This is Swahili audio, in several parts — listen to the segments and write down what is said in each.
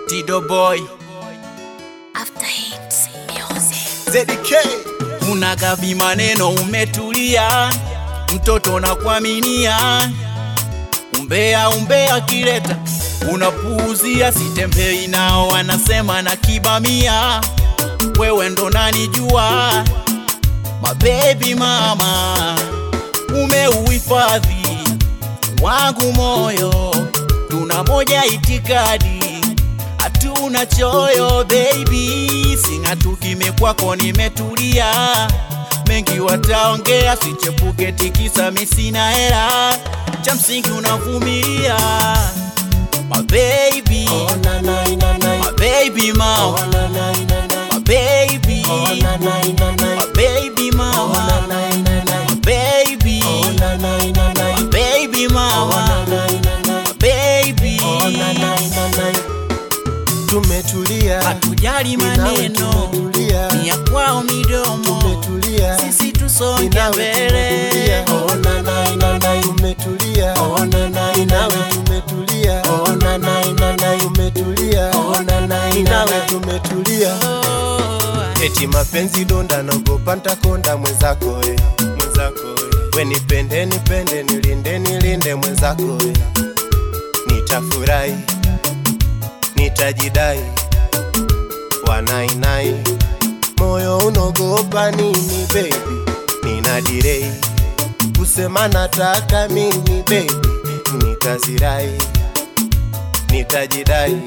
Tido Boy After hits music. ZK unagavi maneno umetulia, mtoto na kuaminia, umbea umbea kileta unapuuzia, sitembei nao, wanasema na kibamia, wewe ndo nanijua, mabebi mama, umeuhifadhi wangu moyo, tuna moja itikadi hatuna choyo baby, sing'atu kime kwako nimetulia, mengi wataongea, sichepuke tikisa, mi sina hela, cha msingi unavumilia my baby, Oh na na na na my baby mama, Oh na na na na my baby, Oh na na na na my baby Oh na mama, na na na my baby, Oh na na na na my baby Oh na mama, na na na my baby, Oh na na na na Tumetulia hatujali Ninawe maneno tumetulia ni ya kwao midomo, Tumetulia sisi tusonge Ninawe mbele. tumetulia Oh na na na na Tumetulia Oh na na Ninawe tumetulia Oh na na na na Tumetulia Oh na na Ninawe tumetulia Oh, Eti mapenzi donda naogopa ntakonda mwenzako we mwenzako we we nipende nipende nilinde nilinde mwenzako we nitafurahi nitajidai wanainai moyo unogopa nini baby nina direi kusema nataka mimi baby nitazirai nitajidai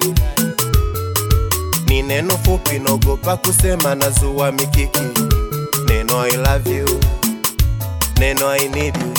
ni neno fupi nogopa kusema nazua mikiki neno I love you neno I need you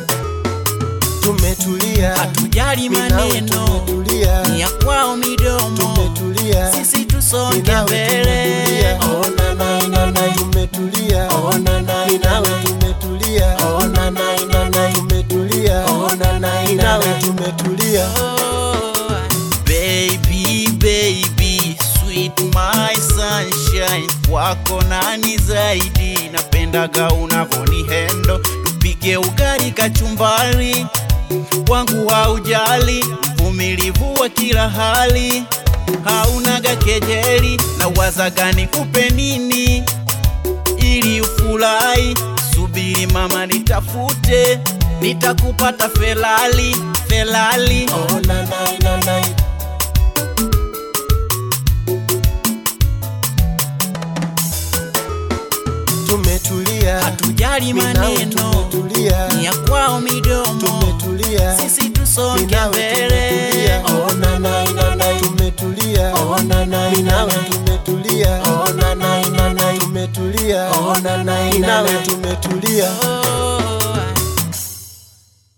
tumetulia hatujali Mimi nawe maneno tumetulia ni ya kwao midomo, tumetulia sisi tusonge Mimi nawe mbele. tumetulia. Oh, na, na, na, na, tumetulia Oh, na, na, Mimi nawe tumetulia Oh, na, na, na, na, tumetulia Oh, na, na, Mimi nawe tumetulia Oh, baby baby sweet my sunshine, kwako nani zaidi? Napendaga unavoni hendo, tupike ugali kachumbari, wangu haujali, mvumilivu wa kila hali, haunaga kejeli, na wazaga nikupe nini ili ufurahi. Subiri mama, nitafute, nitakupata Ferrari, Ferrari. Oh, na, na, na, na. tumetulia hatujali Mimi nawe maneno tumetulia ni ya kwao midomo, tumetulia sisi tusonge Mimi nawe mbele. tumetulia Oh, na, na, na, na. tumetulia Oh, na, na, Mimi nawe tumetulia Oh, na, na, na, na. tumetulia Oh, na, na, Mimi nawe tumetulia Oh,